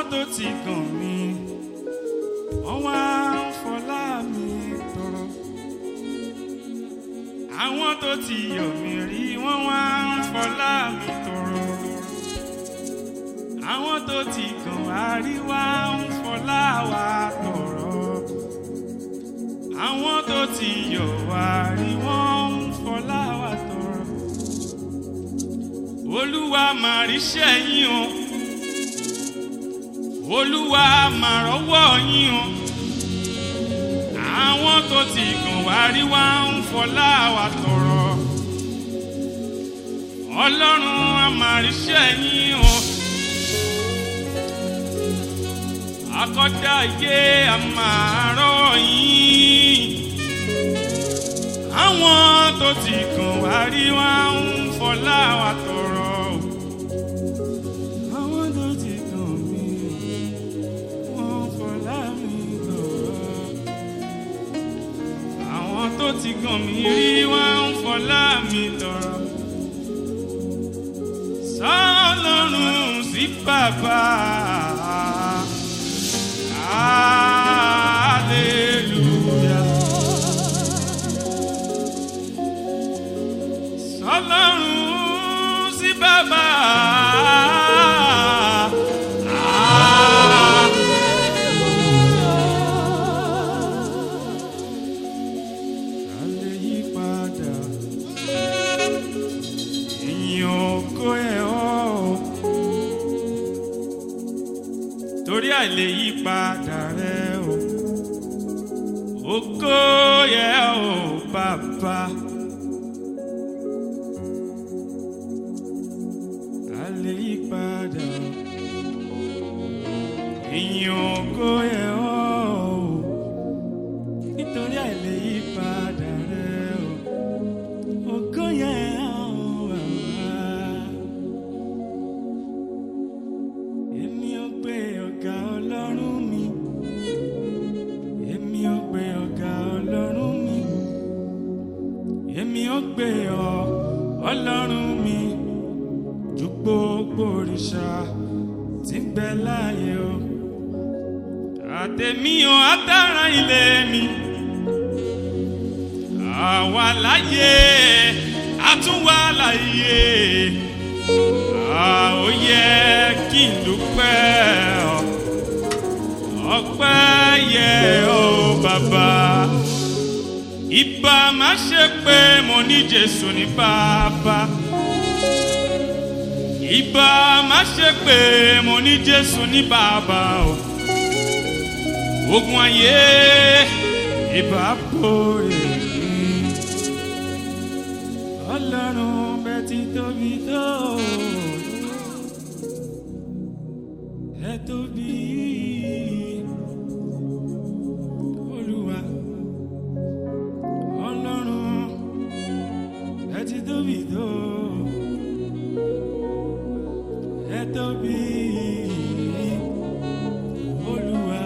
tó ti gàn mí wọ́n wá ń fọlá mi tọrọ àwọn tó ti yọ̀ mí rí wọ́n wá ń fọlá mi tọrọ àwọn tó ti gàn wá rí wá ń fọlá wa tọrọ àwọn tó ti yọ̀ wá rí wọ́n ń fọlá wa tọrọ olúwa máa ríṣẹ́ yín o olúwa máa rọ́wọ́ yín o àwọn tó ti gàn wá rí wá ń fọlá wa tọrọ ọlọ́run á máa ríṣẹ́ yín o akọ́dá ayé á máa rọ́ yín àwọn tó ti gàn wá rí wá ń fọlá wa tọrọ àwọn tó ti gàn mí wọ́n fọlá mi tọrọ àwọn tó ti gàn mí rí wá ń fọlá mi tọrọ sọlọ́run sí bàbá hallelujah. sọlọ́run sí bàbá. A lè yí padà, ìyìn ògo ẹ̀ ọ́. Torí àìlè yí padà rẹ o, ògo yẹ ọ́ bàbá. a lè yí padà ìyìn ògo ẹ̀ ọ́ o nítorí àìlè yí padà rẹ o ògo yẹ ọ́ bàbá. èmi ò gbé ọ̀gá ọlọ́run mi èmi ò gbé ọ̀gá ọlọ́run mi èmi ò gbé ọ ọlọ́run mi ju gbogbo òrìṣà tí ń bẹ láàyè o àtẹ̀mí o àtàrà ilé mi àwa láyé àtúnwá láyé ó yẹ kí n dúpẹ́ ọ ọpẹ́ yẹ ó bàbá ìbá má ṣe pé mo ní Jésù ní bàbá ìbá má ṣe pé mo ní jésù ní bàbá o ogun ayé ìbá borí mi ọlọ́run bẹ ti tóbi tó ẹ tóbi olúwa ọlọ́run ẹ ti tóbi tó ẹ tóbi olúwa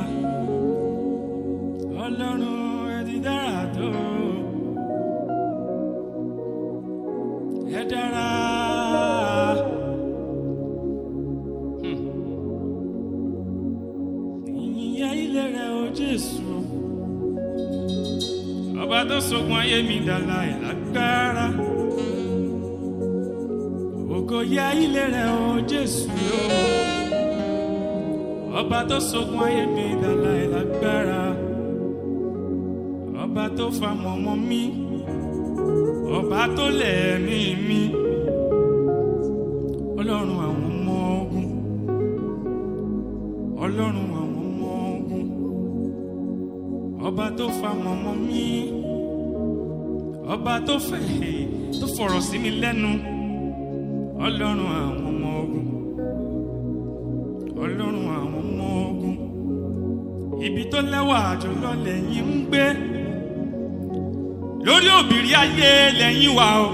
ọlọ́run ẹ ti dára tó ẹ dára. Hmm. ìyìn ilé rẹ o jésù ọba tó sogun ayé mi dàlà ìlágbára ògo yẹ ilé rẹ o jésù o ọba tó sogun ayé mi dàlà ìlágbára ọba tó fa mọ̀mọ́ mi ọba tó lẹ̀mí mi ọlọ́run àwọn ọmọ ogun ọlọ́run àwọn ọmọ ogun ọba tó fa mọ̀mọ́ mi ọba tó fẹ̀ tó fọ̀rọ̀ sí mi lẹ́nu ọlọ́run àwọn ọmọ ogun ọlọ́run àwọn ọmọ ogun ibi tó lẹ́wà jùlọ lẹ́yìn ń gbé lórí òbírí ayé lẹ́yìn wà o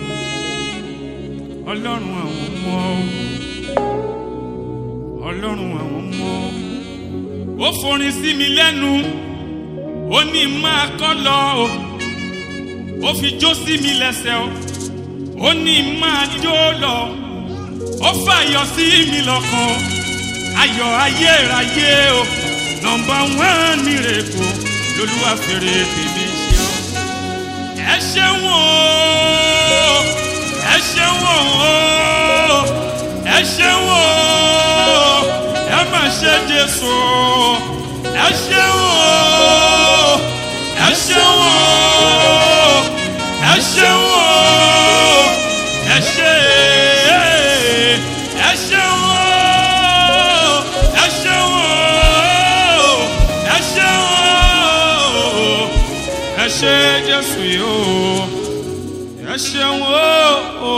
ọlọ́run àwọn ọmọ ogun ọlọ́run àwọn ọmọ ogun ó forin sí mi lẹ́nu ó ní máa kọ́ lọ o ó fi jó sí mi lẹ́sẹ̀ o ó ní máa jó lọ ó fàyọ sí mi lọ́kàn ayọ̀ ayérayé o nọmba wán mírèkù lolúwa fèrè tèmi ṣe ọ́ ẹ ṣeun o ẹ ṣeun o ẹ ṣeun o ẹ má ṣe jésù ẹ ṣeun o ẹ ṣeun o ẹ ṣeun o ẹ ṣe ẹ ṣeun o ẹ ṣeun o ẹ ṣeun o ẹ ṣe jésù yìí o ẹ ṣeun o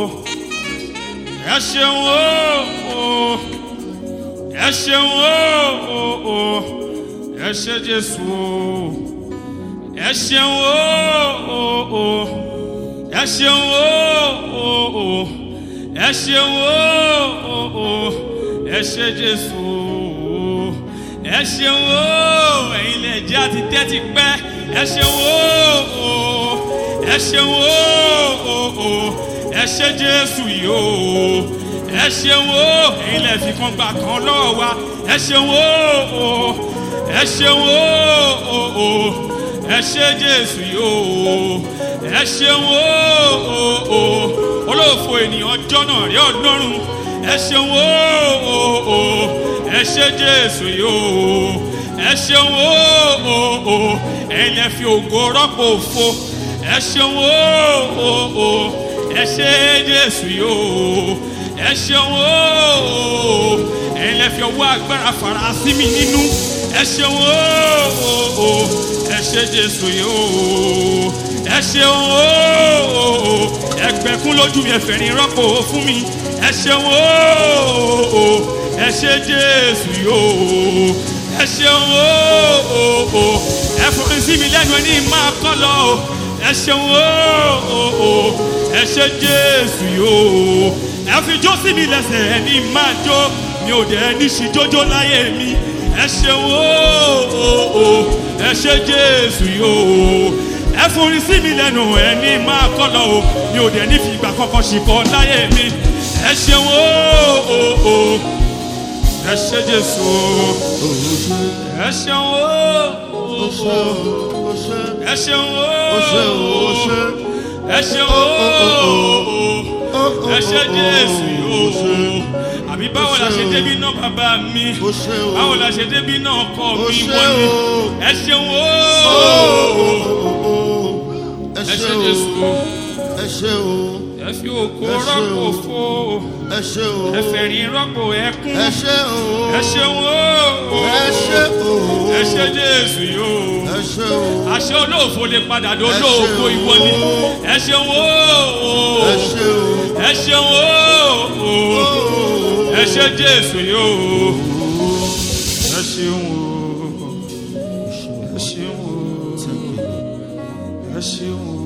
ẹ ṣeun o ẹ ṣeun o ẹ ṣe jésù o ẹ ṣeun o ẹ ṣeun o ẹ ṣeun o ẹ ṣe jésù o ẹ ṣeun o ẹ̀yin lè jẹ́ àti tẹ́tí pẹ́ ẹ ṣeun o ẹ ṣeun o ẹ ṣe jésù yìí o ẹ ṣeun o ẹ̀yin lè fi kan gbà kan lọ́wọ́ wa ẹ ṣeun o ẹ ṣeun o ẹ ṣe jésù yìí o ẹ ṣeun o olóòfò ènìyàn jọ́nà rí ọlọ́run ẹ ṣeun o ẹ ṣe jésù yìí o ẹ ṣeun o ẹ̀yin lè fi ògo rọ́pò òfo ẹ ṣeun o ẹ ṣe jésù yìí o ẹ ṣeun o ẹ̀yin lè fi ọwọ́ agbára fara sí mi nínú ẹ ṣeun o ẹ ṣe jésù yìí o ẹ ṣeun o ẹgbẹ́kún lójú mi ẹ̀fẹ̀ ní rọ́pò fún mi ẹ ṣeun o ẹ ṣe jésù yìí o ẹ ṣeun o ẹ forin sí mi lẹ́nu ẹni máa kọ́ lọ o ẹ ṣeun o ẹ ṣe jésù yìí o ẹ fi jó sí mi lẹ́sẹ̀ ẹni máa jó mi ò dẹ̀ ní ṣì jójó láyé mi ẹ ṣeun o ẹ ṣe jésù yìí o ẹ forin sí mi lẹ́nu ẹni máa kọ́ lọ o mi ò dẹ̀ ní fi ìgbà kankan ṣìkọ́ láyé mi ẹ ṣeun o ẹ ṣe jésù o ẹ ṣeun o ẹ ṣeun o ẹ ṣeun o ẹ ṣe jésù yìí o àbí báwo la ṣe débi náà bàbá mi báwo la ṣe débi náà ọkọ mi wọ́n ni ẹ ṣeun o ẹ ẹ ṣe ṣe jésù o o ẹ ṣe o ẹ fi òkò Ẹ ṣé rọ́pò o. fo ẹ ṣe o ẹ fẹ̀rín rọ́pò ẹkún ẹ ṣe o ẹ ṣeun o ẹ ṣe o ẹ ṣe jésù yìí o ẹ ṣe o àṣẹ olóòfo lè padà dé Ẹ ṣé olóòfo o. ìwọ ni ẹ ṣeun o ẹ ṣe o ẹ ṣeun o ẹ ṣe jésù yìí o ẹ ṣeun o ẹ ṣeun o ẹ ṣeun o.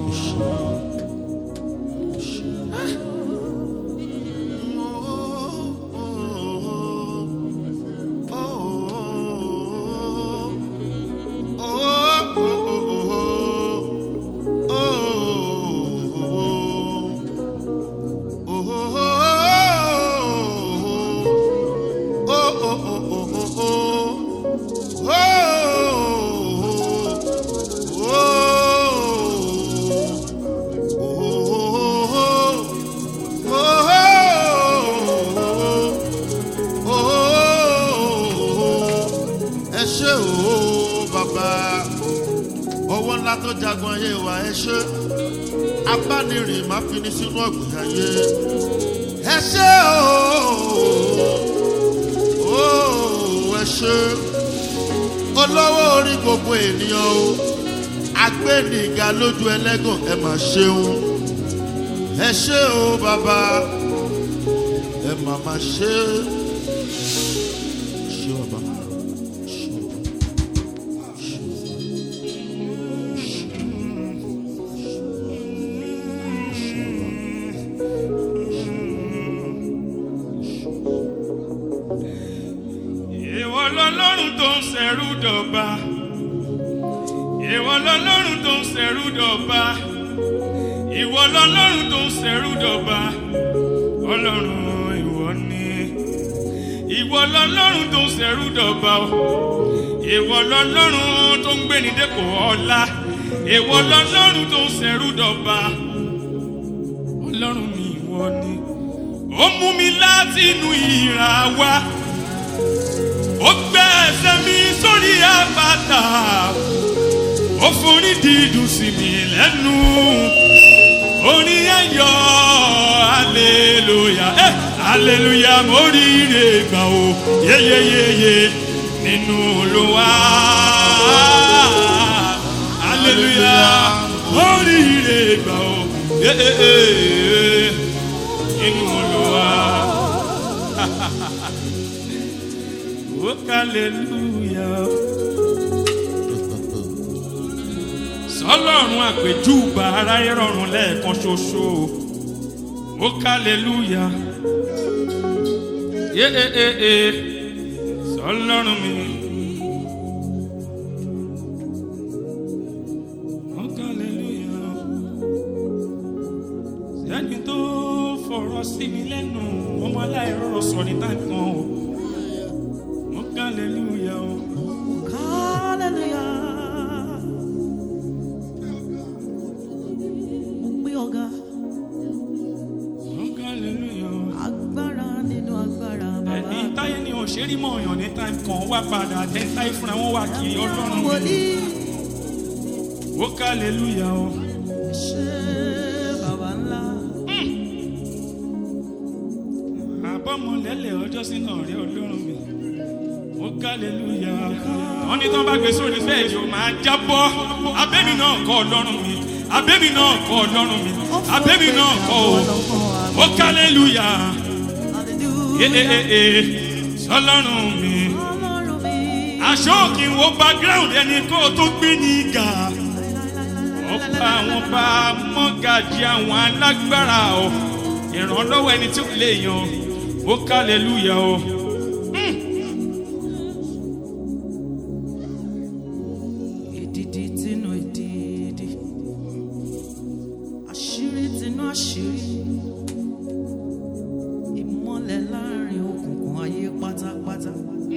ẹ ṣe o bàbá ọwọ́ ńlá tó jagun ayé wa ẹ ṣe abánirìn má fi ní sínú ọ̀gbìn ayé ẹ ṣe o ẹ ṣe olówó orí gbogbo ènìyàn o agbẹ́nìga lójú ẹlẹ́gàn ẹ mà ṣeun ẹ ṣe o bàbá ẹ mà má ṣe ṣe bàbá. ìwọ lọlọ́run tó ń ṣẹ̀rú dọ̀ba ìwọ lọlọ́run tó ń ṣẹ̀rú dọ̀ba ìwọ lọlọ́run tó ń ṣẹ̀rú dọ̀ba ọlọ́run ìwọ ni ìwọ ìwọ lọlọ́run tó ń ṣẹ̀rú dọ̀bà o ìwọ lọlọ́run tó ń gbéni dépò ọlá ìwọ lọlọ́run tó ń ṣẹ̀rú dọ̀bà ọlọ́run mi ìwọ ni ó mú mi láti inú ìrà wá ó gbé ẹsẹ̀ mi sórí àpáta ó forí dídùn sí mi lẹ́nu orin ayọ̀ aleluya eh, aleluya mo rí ire gbà o yeyeyeye nínú olúwa aleluya mo rí ire gbà o yeyeyeye nínú olúwa o aleluya. sọlọ́run àpèjúbà aráyé rọrùn lẹ́ẹ̀kan ṣoṣo ó kálẹ́lúyà yé e e e sọlọ́run mi. ó kálẹ́lúyà sẹ́ni tó fọ̀rọ̀ sí mi lẹ́nu ọmọ aláìrọ̀rọ̀ sọ ní táǹkan o ó kálẹ́lúyà o. Hallelujah. Mo gbé ọ̀gá ó kálẹ́lúyà o. agbára nínú agbára bàbá. ẹni táyé ni òṣèré mọ̀ ọ̀yàn ní táìm kan wá padà tẹ́ táyé fúnra wọn wá kiri ọlọ́run mi. Wòlíì ó kálẹ́lúyà o. ṣe bàbá ńlá. àbọ̀mọ̀lẹ́lẹ̀ ọjọ́ sínú ọ̀rẹ́ ọlọ́run mi. ó kálẹ́lúyà. wọ́n ní tán bá gbé sórí bẹ́ẹ̀dì ó máa jábọ́. abẹ́mi náà kọ́ ọlọ́run mi. abẹ́mi náà kọ́ ọlọ́run mi. abẹ́mi náà kọ́ o. ó kálẹ́lúyà. Hallelujah. ee ee ee sọlọ́run mi. Ọlọ́run mi. aṣọ kì í wo background ẹni kó o tó gbé ní ìgà. ọba àwọn bá mọ́gàjì àwọn alágbára o ìrànlọ́wọ́ ẹni tí ó lè yan ó kálẹ̀lúyà o. Èdìdì tinú èdìdì. Àṣírí tinú àṣírí. Ìmọ́lẹ̀ láàrin òkùnkùn ayé pátápátá.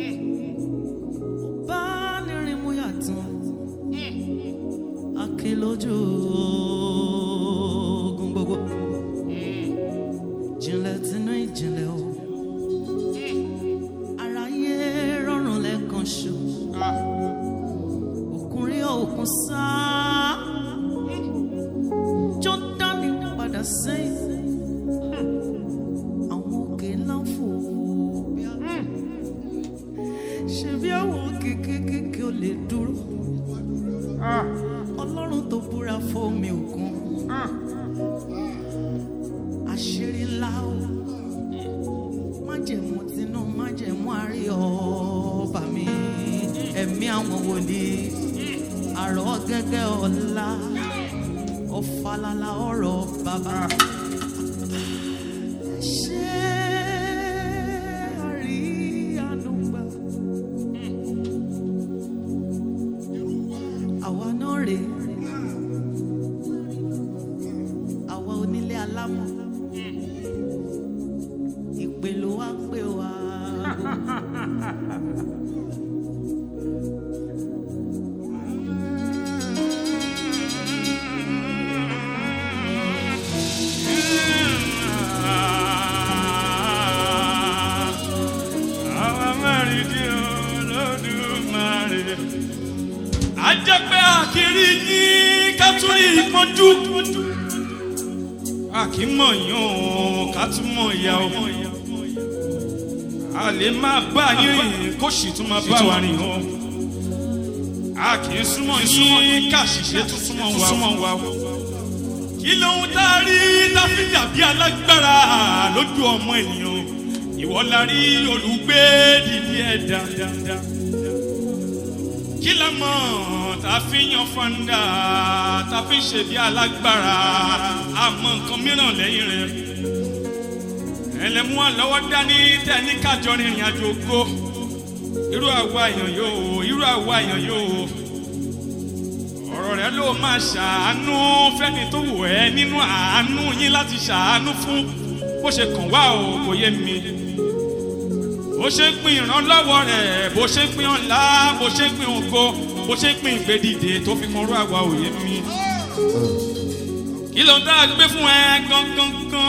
Bá nírin mú yàtọ̀. Aké lójú ogun gbogbo. Jìnlẹ̀ tinú ìjìnlẹ̀ o. Aráyé rọrùn lẹ́ẹ̀kan ṣo ọkùnrin òkun sá jọdani padà sẹ́yìn àwọn òkè ńlá fò bí a ṣe bí àwọn òkè kéékèèké ò lè dúró ọlọ́run tó búra fómi òkun àṣírí ńlá o májẹ̀mú tinú májẹ̀mú àárí ọba mi ẹ̀mí àwọn wòlíì àrọ̀ gẹ́gẹ́ ọ̀la ọ̀fàlàlà ọ̀rọ̀ bàbá. ṣé àrí ànúgbà àwa náà rè àwa onílé alámọ̀ ìpè ló wá pè wá. àwọn mẹ́rin tí olódùmarè. a jẹ́ pé àkìrí yín ká tún rí ìpọ́njú. a kì í mọ̀ yín o ká tún mọ̀ ìyá o. a lè máa bá yín rìn kó sì tún máa bá wa rìn o. a kì í súnmọ́ yín ká ṣìṣe tún súnmọ́ wa o. kí lóhun tá a rí tá a fi dàbí alágbára lójú ọmọ ènìyàn ìwọ la rí olùgbé dìde ẹ̀dá kí la mọ̀ tá a fi yan fanda tá a fi ṣe bí alágbára àmọ́ nǹkan mìíràn lẹ́yìn rẹ̀ ẹlẹ́mú àlọ́wọ́ dání tẹ́ ní kájọ rìnrìn àjò ògo irú àwa èèyàn yóò irú àwa èèyàn yóò ọ̀rọ̀ rẹ ló máa ṣàánú fẹ́ni tó wù ẹ́ nínú àánú yín láti ṣàánú fún bó ṣe kàn wá o kò yé mi ó bó ṣe ń pín ìrànlọ́wọ́ rẹ̀ bó ṣe ń pín ọ̀la bó ṣe ń pín ògo bó ṣe ń pín ìgbédìde tó fi mọ́rú àwa òye mi. kí ló ń dá a gbé fún ẹ gangan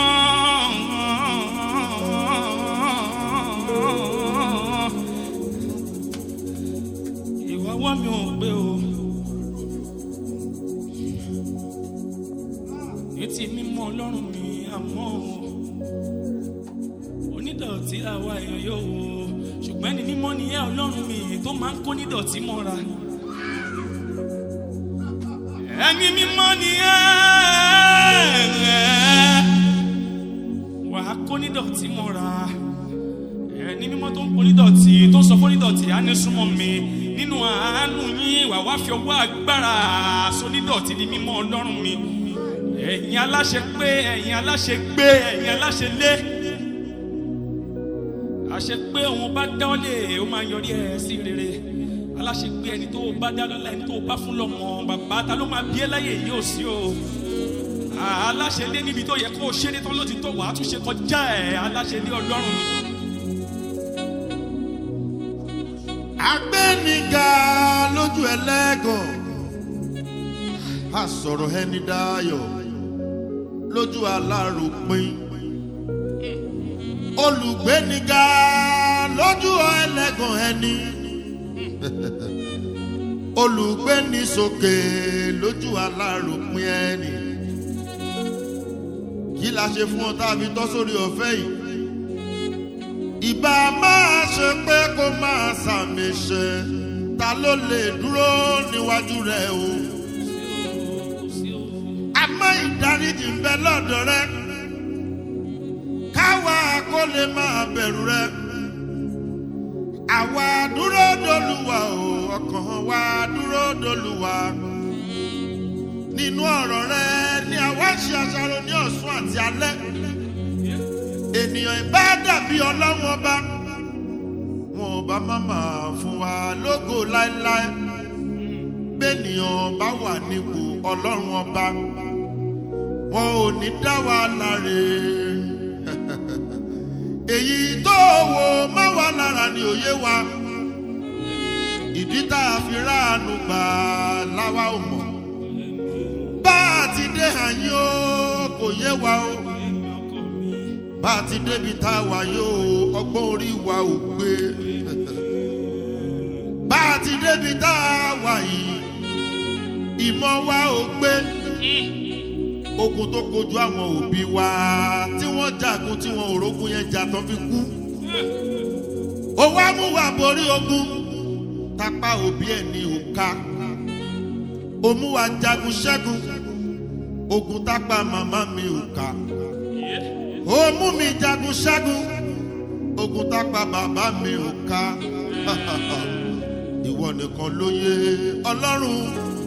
gan. ìwà wá mi ò gbé o. ní ti mímọ́ ọlọ́run mi àmọ́ o onídọ̀tí àwa èèyàn yóò wò ṣùgbọ́n ẹni mímọ́ ni ẹ ọlọ́run mi tó máa ń kó nídọ̀tí mọ́ra ẹni mímọ́ ni ẹ wà á kó nídọ̀tí mọ́ra ẹni mímọ́ tó ń kó nídọ̀tí tó ń sọ fún nídọ̀tí á ní súnmọ́ mi nínú àánú yín wà wá fi ọwọ́ agbára aṣọ nídọ̀tí ní mímọ́ ọlọ́run mi ẹ̀yin aláṣẹ pé ẹ̀yin aláṣẹ gbé ẹ̀yin aláṣẹ lé àṣẹ pé òun bá dá ọ lé ó máa yọrí ẹ sí rere aláṣẹ pé ẹni tó bá dá lọ́la ẹni tó bá fún lọ́mọ bàbá ta ló máa bí ẹ láyè yìí ò sí o aláṣẹ lé níbi tó yẹ kó o ṣe ní tán ló ti tó wàá tún ṣe kọjá ẹ aláṣẹ lé ọlọ́run mi. agbẹ́niga lójú ẹlẹ́gàn a sọ̀rọ̀ ẹni dáyọ̀ lójú aláròpin olùgbéniga lójú ẹlẹ́gàn ẹni olùgbéni sókè lójú aláròpin ẹni kí la ṣe fún ọ tá a fi tọ́ sórí ọ̀fẹ́ yìí ìbá máa ṣe pé kó máa sàmì ṣe ta ló lè dúró níwájú rẹ o àmọ́ ìdáríjì ń bẹ lọ́dọ̀ rẹ káwa kó lè máa bẹ̀rù rẹ àwa dúró dolúwa o ọkàn wa dúró dolúwa nínú ọ̀rọ̀ rẹ ni àwa ṣe àṣàrò ní ọ̀sán àti alẹ́ ènìyàn ìbá dàbí ọlọ́run ọba wọn ò bá má máa fún wa lógo láéláé bẹ́ẹ̀nìyàn bá wà nípò ọlọ́run ọba wọn ò ní dá wa láre èyí tó wò má wà lára ni òye wa ìdí tá a fi ráàánú gbà láwa ò mọ̀ bá a ti dé àyín o kò yé wa o bá a ti débi tá a wà yóò ọgbọ́n orí wa ò gbé bá a ti débi tá a wà yìí ìmọ̀ wa ò gbé ogun tó kojú àwọn òbí wa tí wọ́n jagun tí wọ́n òrógùn yẹn jà tán fi kú owó amúwà borí ogun tápá òbí ẹ̀ ní òka òmùwà jagun ṣẹ́gun ogun tápá màmá mi òka ó mú mi jagun ṣẹ́gun ogun tápá bàbá mi ò ká ìwọ nìkan ló yé ọlọ́run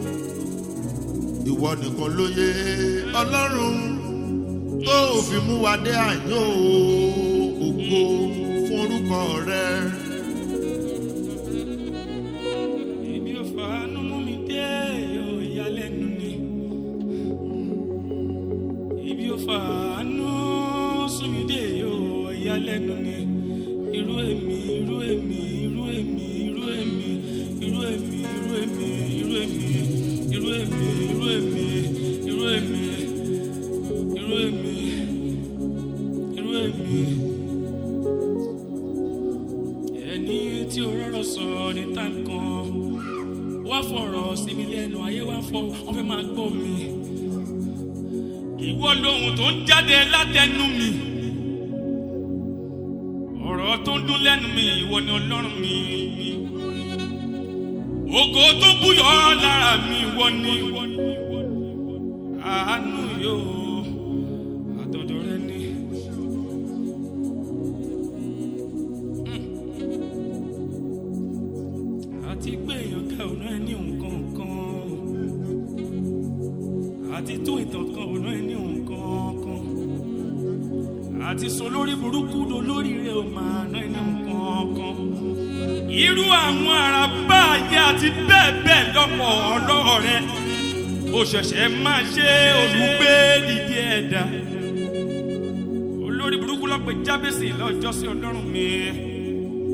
ìwọ nìkan ló yé ọlọ́run tó fi mú wa dé àyàn ògo fún orúkọ rẹ. Ibi ò fàánú mú mi dé yóò yálẹ́nu ni. Ibi ò fàánú sún mi dé yóò yálẹ́nu ni. Irú èmi, irú èmi, irú èmi, irú èmi, irú èmi, irú èmi, irú èmi, irú èmi, irú èmi, irú èmi, irú èmi, irú èmi. Ẹni tí o rọrọ sọ ní tàǹkan wá fọ̀rọ̀ sí mi lẹ́nu ayé wá fọ wọ́n fẹ́ máa gbọ́ mi. Ìwọ lohun tó ń jáde látẹnu mi. Ọ̀rọ̀ tó ń dún lẹ́nu mi ìwọ ni ọlọ́run mi. Ògo tó búyọ̀ lára mi ìwọ ni. Àánú yóò àtọ̀dọ̀ rẹ ni. àti gbé èèyàn ká ọ̀nà ẹ ní nǹkan kan àti tún ìtàn kan ọ̀nà ẹ ní nǹkan kan àti sọ lórí burúkú do lórí rẹ ò máa ná ẹ ní nǹkan kan irú àwọn ará báyìí àti bẹ́ẹ̀ bẹ́ẹ̀ lọ́pọ̀ ọlọ́rọ̀ rẹ ó ṣẹ̀ṣẹ̀ máa ṣe olùgbé dìde ẹ̀dá olórí burúkú lọ́pẹ̀ jábèsì lọ́jọ́ sí ọlọ́run mi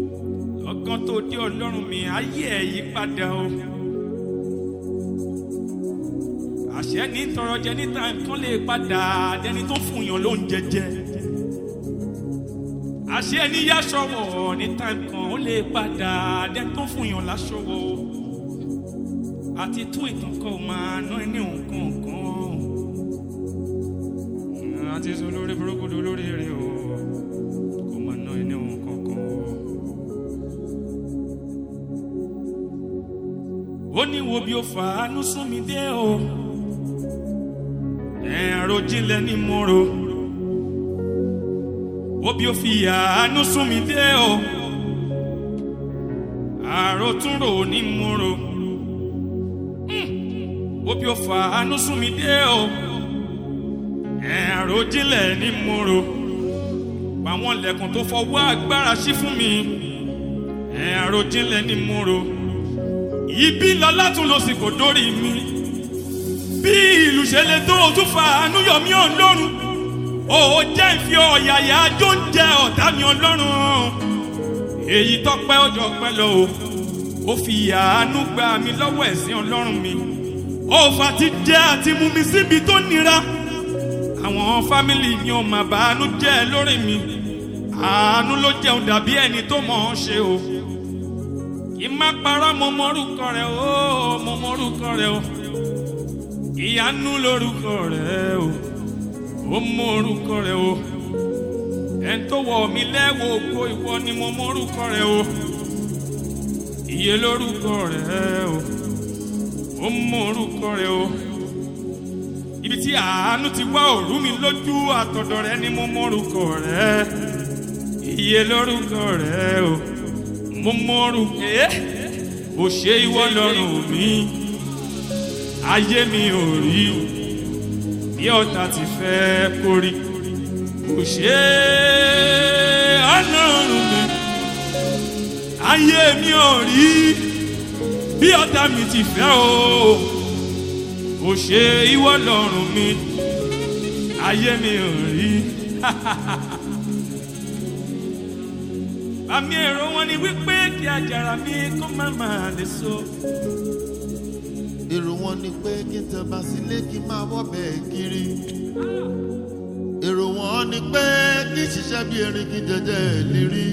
kan tó dé ọlọ́run mi ayé ẹ̀ yí padà o. àṣẹ ní tọrọ jẹ níta nǹkan lè padà dẹni tó fún yàn ló ń jẹjẹ. àṣẹ ní yáṣọwọ̀ níta nǹkan ó lè padà dẹni tó fún yàn láṣọwọ̀ o. àti tún ìtàn kan ò máa ná ẹni nǹkan kan. àti sọ lórí burúkú lórí rẹ o kò máa ná ẹni nǹkan kan o. ó ní wo bí ó fàánú sún mi dé o ẹ̀rọ jinlẹ̀ ní mo ro wo bí ó fi àánú sún mi dé o àròtúnrò ní mo ro wo bí ó fàánú sún mi dé o ẹ̀rọ jinlẹ̀ ní mo ro àwọn ilẹ̀kùn tó fọwọ́ agbára sí fún mi ẹ̀rọ jinlẹ̀ ní mo ro ibi lọ látún lọ sí kò dórí mi bí ìlú ṣe lè tó o tún fa àánú yọ mí ọlọ́run o jẹ́ ìfi ọ̀yàyà ajó ń jẹ ọ̀tá mi ọlọ́run èyí tọ́pẹ́ ọjọ́ pẹ́ lọ o ó fi àánú gba mi lọ́wọ́ ẹ̀sìn ọlọ́run mi ó fa ti jẹ́ àti mú mi síbi tó nira àwọn fámìlì mi ò mà bàánú jẹ́ lórí mi àánú ló jẹun dàbí ẹni tó mọ̀ ọ́n ṣe o kí má parọ́ mo mọ́rúkọ rẹ̀ o mo mọ́rúkọ rẹ̀ o ìyanu lórúkọ rẹ̀ o ó mọ́rúkọ rẹ̀ o ẹn tó wọ̀ mí lẹ́wọ̀ ògo ìwọ ni mo mọ́rúkọ rẹ̀ o iye lórúkọ rẹ̀ o ó mọ́rúkọ rẹ̀ o ibi tí àánú ti wá òrú mi lójú àtọ̀dọ̀ rẹ̀ ni mo mọ́rúkọ rẹ̀ iye lórúkọ rẹ̀ o mo mọ̀rù pé ò ṣe ìwọ lọ́rùn mi ayé mi ò rí bí ọ̀tá ti fẹ́ kórí ò ṣe ọlọ́run mi ayé mi ò rí bí ọ̀tá mi ti fẹ́ o ò ṣe ìwọ lọ́rùn mi ayé mi ò rí. àmì èrò wọn ni wípé kí àjàrà mi kó má máa lè so. èrò wọn ni pé kí n tẹ̀bà sílé kí n máa wọ́bẹ̀ kiri. èrò wọn ni pé kí n ṣiṣẹ́ bí erin kí n jẹjẹ lérí.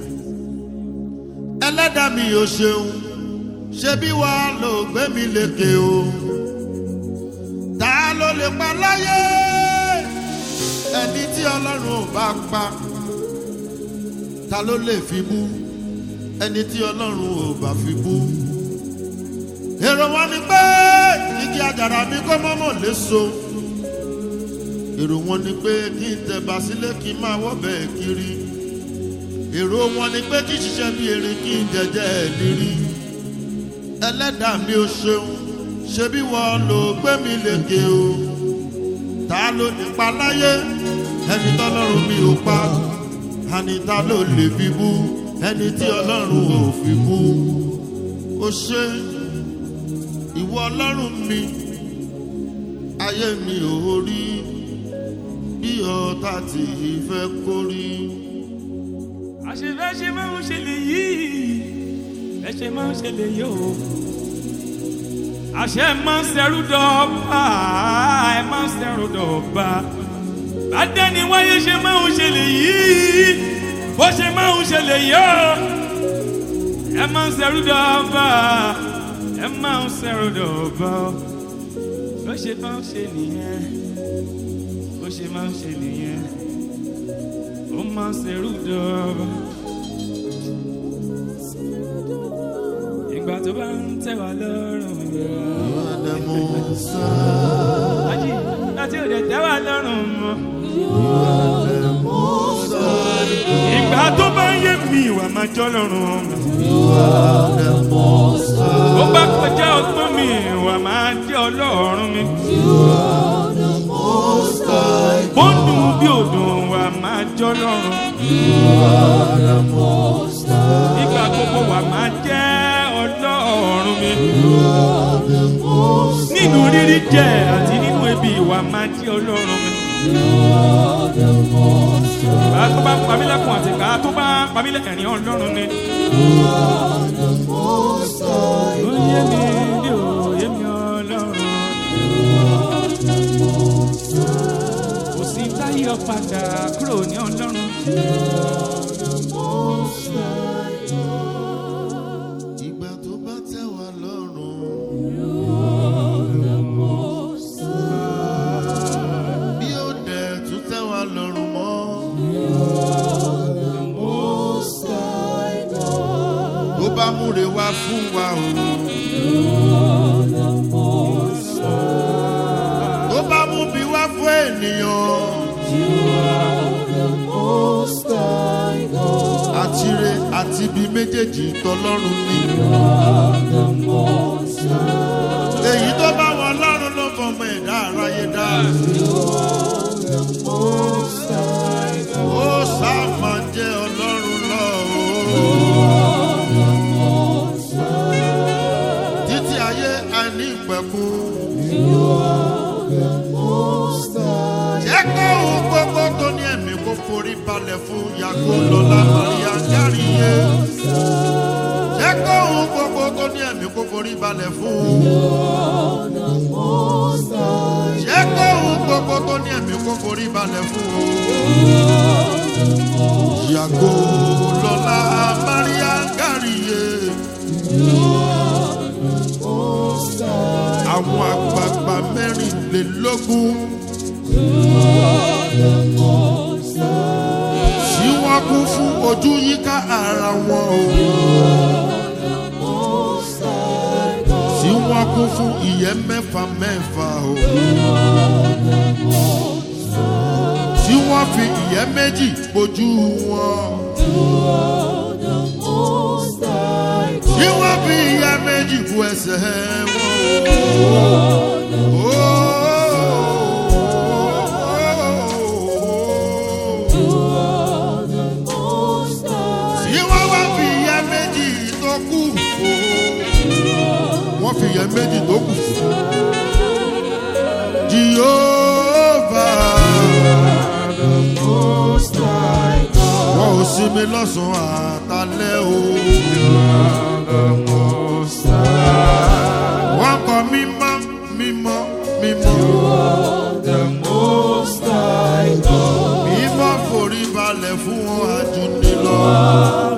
ẹlẹ́dàá mi ò ṣeun ṣé bí wàá lò gbé mi lékè o. ta ló lè pa láyé ẹni tí ọlọ́run ò bá pa ta ló lè fi bú ẹni tí ọlọ́run ò bá fi bú. èrò wọn ni pé igi àjàrà mi kó mọ́mọ́ léso. èrò wọn ni pé kí n tẹ̀bà sílé kí n máa wọ́bẹ̀ kiri. èrò wọn ni pé kí n ṣiṣẹ́ bí erin kí n jẹjẹ́ lírí. ẹlẹ́dàá mi ò ṣeun ṣe bí wọ́n lò gbé mi lékè o. ta ló nípa láyé ẹni tọ́lọ́run mi ò pa ẹni ta ló lè fi bú ẹni tí ọlọ́run ò fi bú ó ṣe ìwọ ọlọ́run mi ayé mi ò rí bí ọ̀tá tí fẹ́ kó rí. àṣefẹ́ ṣe máa ń ṣe lè yí ẹ ṣe máa ń ṣe lè yí o. àṣẹ máa ń ṣẹrú dọ́ọ̀bà ẹ máa ń ṣẹrú dọ́ọ̀bà bàdẹ́ni wáyé ṣe máa ń ṣe lè yí bó ṣe máa ń ṣe lè yọ ẹ máa ń ṣẹrú dọ́ọ̀bà ẹ máa ń ṣẹrú dọ́ọ̀bà bó ṣe máa ń ṣe nìyẹn bó ṣe máa ń ṣe nìyẹn ó máa ń ṣẹrú dọ́ọ̀bà. ìgbà tó bá ń tẹ̀ wá lọ́rùn Àdàmú sá. àjí láti òde tẹ́ wá lọ́rùn mọ́. Àdàmú sá. ìgbà tó bá ń yé mi ìwà máa jọ́ lọ́rùn mi. Àdàmú sá. ó bá kọjá ọgbọ́n mi ìwà máa jẹ́ ọlọ́run mi. Àdàmú sá. bó ń dùn bí òdùn wà máa jọ́ lọ́rùn. Àdàmú sá. ìgbà gbogbo wà máa jẹ́ ọlọ́run mi. Àdàmú sá. nínú rírí jẹ àti nínú ebi ìwà máa jẹ́ ọlọ́run mi. Àdàmú sá. bá tó bá ń pa mí lẹ́kùn àti ká tó bá pamílẹ̀ ẹ̀rín ọlọ́run ni. ó yé mi ní òye mi ọlọ́run. kò sí táyọ̀ padà kúrò ní ọlọ́run. ìgbà tó bá tẹ̀ wá lọ́rùn. bí ó dẹ̀ tún tẹ̀ wá lọ́rùn mọ́. tó bá múre wá fún wa o. tó bá mú bí wá fún ènìyàn. àtire àti ibi méjèèjì tọlọ́run ní. èyí tó bá wọn lọ́rùn ló fọmọ ẹ̀dá aráyé dá. ó sáà máa jẹ́ ọlọ́run lọ́wọ́. títí ayé àìní ìpẹ̀kun. jẹ́ kó ohun gbogbo tó ní ẹ̀mí kó forí balẹ̀ fún yàgò lọ́la maria járíye. jẹ́ kó ohun gbogbo tó ní ẹ̀mí kó forí balẹ̀ fún. jẹ́ kó ohun gbogbo tó ní ẹ̀mí kó forí balẹ̀ fún. yàgò lọ́la maria járíye. àwọn àgbààgbà mẹ́rìnlélógún. tí wọ́n kú fún ojú yíká ara wọn o. tí wọ́n kú fún ìyẹ́ mẹ́fà mẹ́fà o. tí wọ́n fi ìyẹ́ méjì bojú wọn. tí wọ́n fi ìyẹ́ méjì bu ẹsẹ̀ wọn o. tí wọ́n wá fi ìyẹ́ méjì tó kù wọ́n fi ìyẹ́ méjì tó kù jehova wọn ò sinmi lọ́sàn-án àtàlẹ́ o wọ́n kọ mímọ́ mímọ́ mímọ́ mímọ́ forí balẹ̀ fún wọn àjùní lọ.